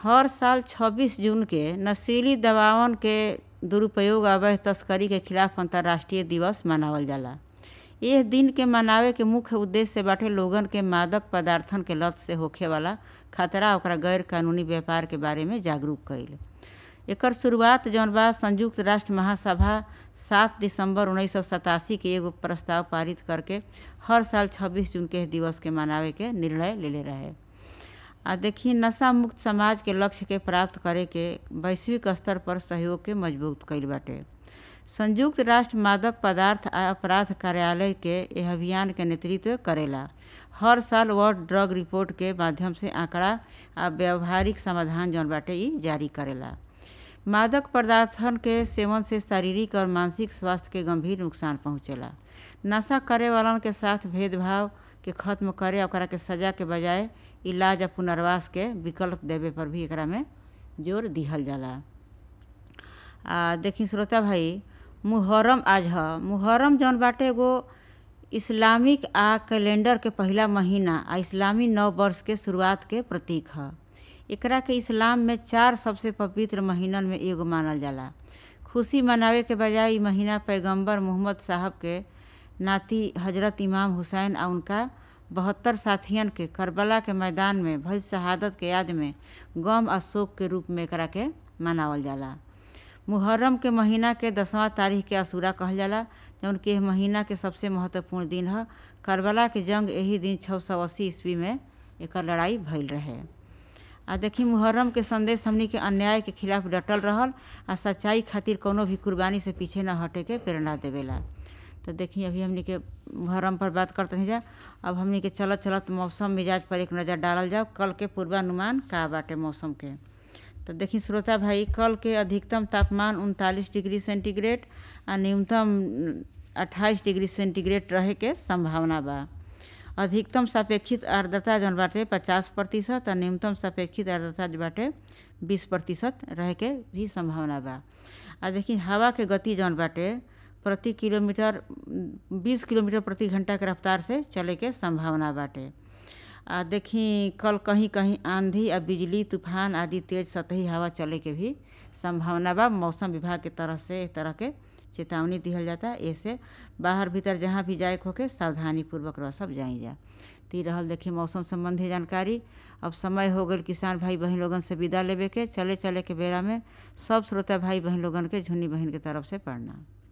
हर साल 26 जून के नशीली दवावन के दुरुपयोग अवैध तस्करी के खिलाफ अंतर्राष्ट्रीय दिवस मनावल जाला एह दिन के मनावे के मुख्य उद्देश्य बाटे लोगन के मादक पदार्थन के लत से होखे वाला खतरा ओकरा गैर कानूनी व्यापार के बारे में जागरूक कईल एकर शुरुआत जौन बा संयुक्त राष्ट्र महासभा सात दिसंबर उन्नीस के एगो प्रस्ताव पारित करके हर साल 26 जून के दिवस के मनावे के निर्णय लेले रहे आ देखी नशा मुक्त समाज के लक्ष्य के प्राप्त करे के वैश्विक स्तर पर सहयोग के मजबूत कईल बाटे संयुक्त राष्ट्र मादक पदार्थ आ अपराध कार्यालय के यह अभियान के नेतृत्व करेला हर साल वर्ल्ड ड्रग रिपोर्ट के माध्यम से आंकड़ा आ व्यवहारिक समाधान जौन बाटे ई जारी करेला मादक पदार्थन के सेवन से शारीरिक और मानसिक स्वास्थ्य के गंभीर नुकसान पहुंचेला नशा करे वालन के साथ भेदभाव के खत्म करे ओकरा के सजा के बजाय इलाज आ पुनर्वास के विकल्प देवे पर भी एकरा में जोर दिहल जाला आ देखी श्रोता भाई मुहर्रम आज ह मुहर्रम जौन बाटे एगो इस्लामिक आ कैलेंडर के पहिला महीना आ इस्लामी नव वर्ष के शुरुआत के प्रतीक ह एकरा के इस्लाम में चार सबसे पवित्र महीनन में एगो मानल जाला खुशी मनावे के बजाय ई महीना पैगंबर मोहम्मद साहब के नाती हजरत इमाम हुसैन आ उनका बहत्तर साथियन के करबला के मैदान में भई शहादत के याद में गम आ शोक के रूप में एकरा के मनावल जाला मुहर्रम के महीना के दसवां तारीख के असूरा कहल जाला जौन कि एह महीना के सबसे महत्वपूर्ण दिन ह करबला के जंग यही दिन छः सौ अस्सी ईस्वी में एकर लड़ाई भइल रहे आ देखी मुहर्रम के संदेश हमनी के अन्याय के खिलाफ डटल रहल आ सच्चाई खातिर कोनो भी कुर्बानी से पीछे न हटे के प्रेरणा देवेला तो देखी अभी हमनी के मुहर्रम पर बात करते हैं जा अब हमनी के चलत चलत मौसम मिजाज पर एक नज़र डालल जाओ कल के पूर्वानुमान का बाटे मौसम के तो देखी श्रोता भाई कल के अधिकतम तापमान उनतालीस डिग्री सेंटीग्रेड आ न्यूनतम अट्ठाईस डिग्री सेंटीग्रेड रहे के संभावना बा अधिकतम सापेक्षित आर्द्रता जौन बाटे पचास प्रतिशत आ न्यूनतम सापेक्षित आर्द्रता जो बाटे बीस प्रतिशत रहे के भी संभावना बा आ देखी हवा के गति जौन बाटे प्रति किलोमीटर बीस किलोमीटर प्रति घंटा के रफ्तार से चले के संभावना बाटे आ देखी कल कहीं कहीं आंधी आ बिजली तूफान आदि तेज सतही हवा चले के भी संभावना बा मौसम विभाग के तरफ से एक तरह के चेतावनी दिहल जाता ऐसे बाहर भीतर जहाँ भी जाए होके सावधानी पूर्वक रह सब जाई जा ती रहल देखिए मौसम संबंधी जानकारी अब समय हो गल किसान भाई बहन लोगन से विदा लेवे के चले चले के बेरा में सब श्रोता भाई बहन लोगन के झुन्नी बहन के तरफ से पढ़ना